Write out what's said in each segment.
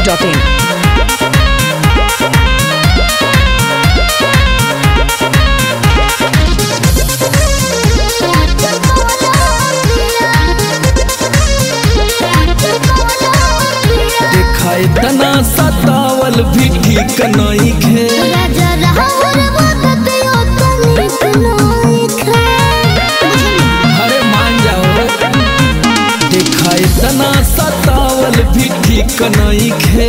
biharmasti.in देखाय तना सतावल भी ठीक नहीं खे अरे मान जाओ देखाय तना सतावल भी ठीक नहीं खे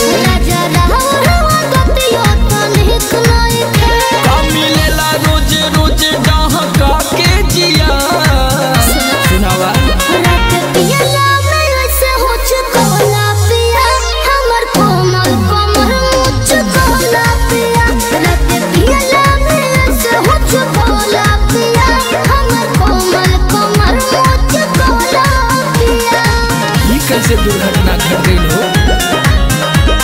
का मिलेला रोज रोज डहका के जिया सुनावा ई कैसे दुर्घटना घट गई हो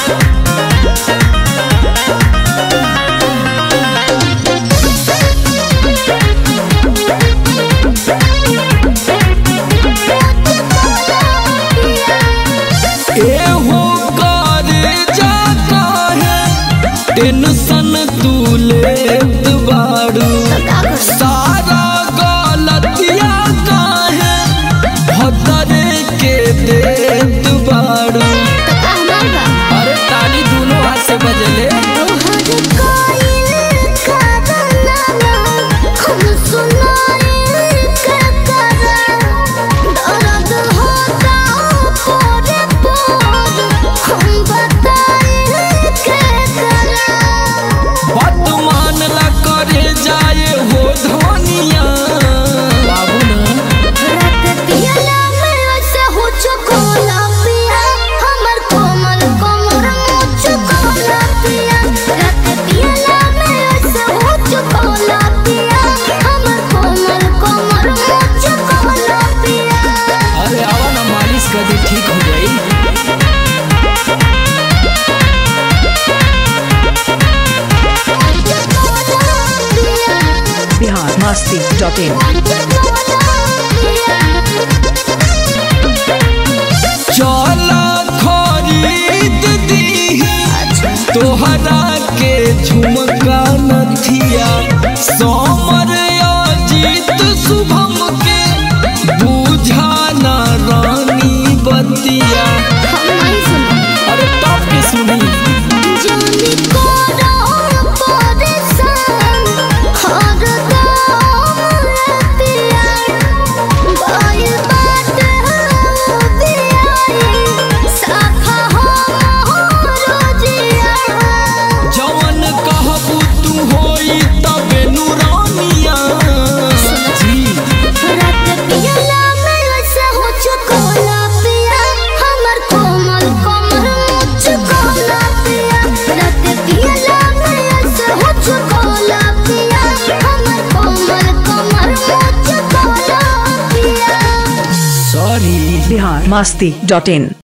एहो करे जाता है टेंशन तू लेत बाड़ू सारा गलतिया काहे भदरे के देत बाड़ू अरे ताली दोनों हाथ से बजले बात मानला करे जाए हो धनिया बाबू ना अरे आवा ना मालिश कर दी ठीक हो जाई biharmasti.in चला खरीद दी तोहरा के झुमका नथिया समर अजीत शुभम के बुझा ना रानी बतिया अरे टॉप के सुनी जवन कहबू तू होई तबे नूरानिया जी सॉरी biharmasti.in